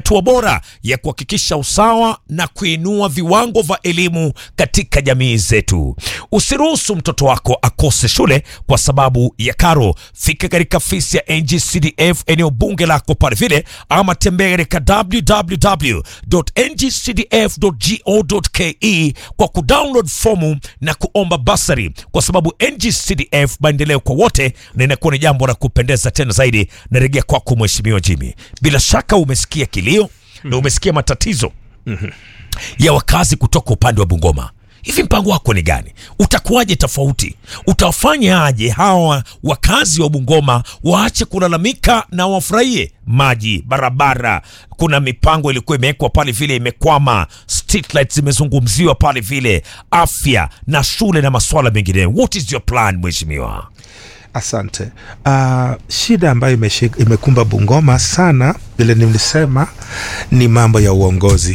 hatua bora ya kuhakikisha usawa na kuinua viwango vya elimu katika jamii zetu. Usiruhusu mtoto wako akose shule kwa sababu ya karo. Fika katika ofisi ya NGCDF eneo bunge lako pale vile, ama tembea katika www.ngcdf.go.ke kwa kudownload fomu na kuomba basari, kwa sababu NGCDF maendeleo kwa wote, na inakuwa ni jambo la kupendeza tena zaidi. Narejea kwako Mheshimiwa Jimmy, bila shaka umesikia kilio na umesikia matatizo ya wakazi kutoka upande wa Bungoma. Hivi mpango wako ni gani? Utakuwaje tofauti? Utafanya aje hawa wakazi wa Bungoma waache kulalamika na wafurahie maji, barabara? Kuna mipango ilikuwa imewekwa pale vile imekwama, street lights zimezungumziwa pale vile, afya na shule na masuala mengineyo. What is your plan mheshimiwa? Asante. Uh, shida ambayo imeshik, imekumba Bungoma sana vile nilisema ni mambo ya uongozi.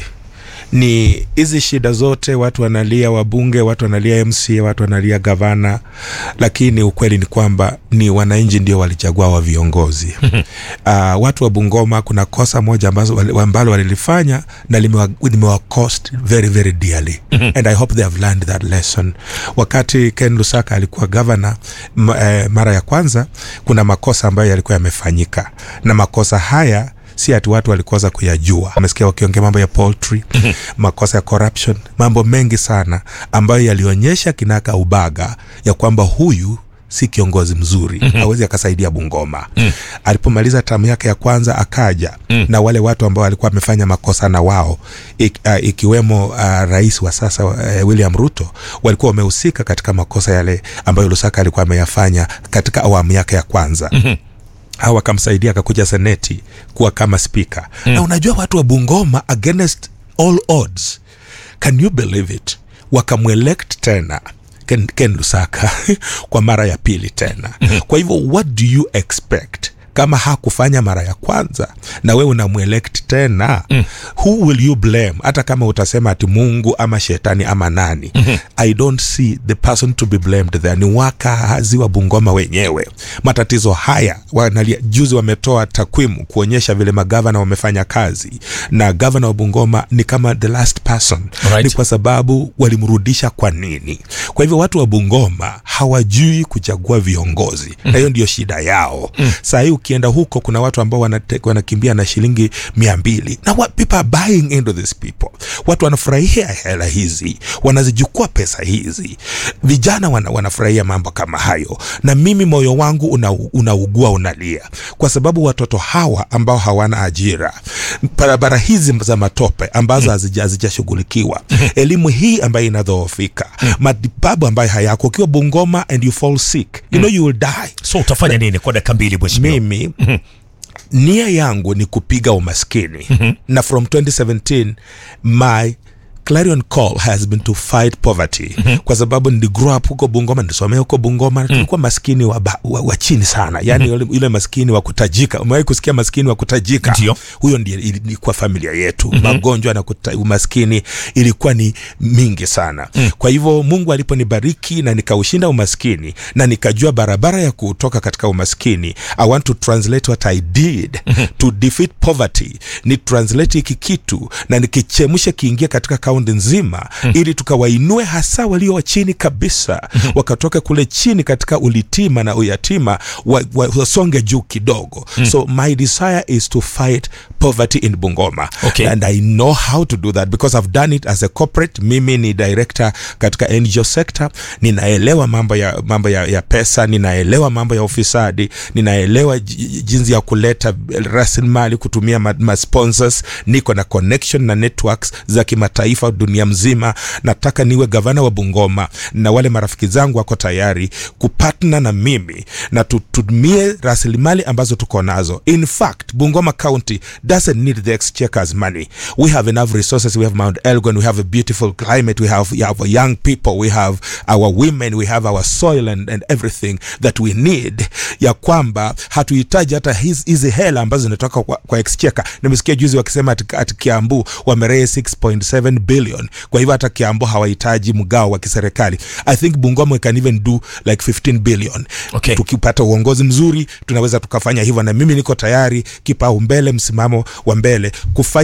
Ni hizi shida zote, watu wanalia wabunge, watu wanalia MCA, watu wanalia gavana, lakini ukweli ni kwamba ni wananchi ndio walichagua wa viongozi. uh, watu wa Bungoma, kuna kosa moja ambazo wali- ambalo walilifanya na limewa, limewa cost very very dearly and I hope they have learned that lesson. Wakati Ken Lusaka alikuwa governor m, eh, mara ya kwanza, kuna makosa ambayo yalikuwa yamefanyika na makosa haya si ati watu walikosa kuyajua. Wamesikia wakiongea mambo ya poultry, makosa ya corruption, mambo mengi sana ambayo yalionyesha kinaka ubaga ya kwamba huyu si kiongozi mzuri hawezi akasaidia Bungoma. Alipomaliza tamu yake ya kwanza akaja na wale watu ambao walikuwa wamefanya makosa na wao ik, uh, ikiwemo uh, rais wa sasa uh, William Ruto walikuwa wamehusika katika makosa yale ambayo Lusaka alikuwa ameyafanya katika awamu yake ya kwanza au akamsaidia akakuja seneti kuwa kama spika mm. na unajua watu wa bungoma against all odds can you believe it wakamwelect tena ken, ken lusaka kwa mara ya pili tena kwa hivyo what do you expect kama hakufanya mara ya kwanza na wewe unamwelect tena mm. who will you blame hata kama utasema ati mungu ama shetani ama nani mm-hmm. i don't see the person to be blamed there ni wakazi wa bungoma wenyewe matatizo haya wanalia, juzi wametoa takwimu kuonyesha vile magavana wamefanya kazi na gavana wa bungoma ni kama the last person Alright. ni kwa sababu walimrudisha kwa nini kwa hivyo watu wa bungoma hawajui kuchagua viongozi mm. na hiyo ndio shida yao mm. saa hii ukienda huko kuna watu ambao wanate, wanakimbia na shilingi mia mbili na what people are buying into these people watu wanafurahia hela hizi wanazichukua pesa hizi vijana wana, wanafurahia mambo kama hayo na mimi moyo wangu unaugua una unaugua, unalia kwa sababu watoto hawa ambao hawana ajira barabara hizi za matope ambazo hazija- hazijashughulikiwa elimu hii ambayo inadhoofika matibabu ambayo hayako ukiwa bungoma and you fall sick you know you will die So utafanya nini kwa dakika mbili mheshimiwa? mimi nia yangu ni kupiga umaskini na from 2017 my clarion call has been to fight poverty kwa sababu ndi grow up huko bungoma nisomea huko bungoma na tulikuwa maskini wa, ba- wa, wa chini sana yani yule, yule maskini wa kutajika umewahi kusikia maskini wa kutajika Ndio. huyo ndiye ilikuwa familia yetu magonjwa na kuta, umaskini ilikuwa ni mingi sana kwa hivyo mungu aliponibariki na nikaushinda umaskini na nikajua barabara ya kutoka katika umaskini i want to translate what i did to defeat poverty ni translate hiki kitu na nikichemshe kiingia katika kaunti nzima ili tukawainue hasa walio wa chini kabisa wakatoka kule chini katika ulitima na uyatima wa- wa- wasonge juu kidogo so my desire is to fight poverty in bungoma Okay. and i know how to do that because i've done it as a corporate mimi ni director katika ngo sector ninaelewa mambo ya mambo ya, ya pesa ninaelewa mambo ya ufisadi ninaelewa ji- jinsi ya kuleta rasilimali kutumia ma, ma sponsors niko na connection na networks za kimataifa dunia mzima nataka niwe gavana wa bungoma na wale marafiki zangu wako tayari kupatna na mimi na tutumie rasilimali ambazo tuko nazo in fact bungoma county doesn't need the exchequers money we have enough resources we have mount elgon we have a beautiful climate we have, we have young people we have our women we have our soil and, and everything that we need ya kwamba hatuhitaji hata hizi hizi hela ambazo zinatoka kwa, kwa exchequer nimesikia juzi wakisema ati, ati kiambu wameree 6.7 billion kwa hivyo hata kiambu hawahitaji mgao wa kiserikali i think bungoma we can even do like 15 billion Okay. tukipata uongozi mzuri tunaweza tukafanya hivyo na mimi niko tayari kipaumbele msimamo wa mbele kufanya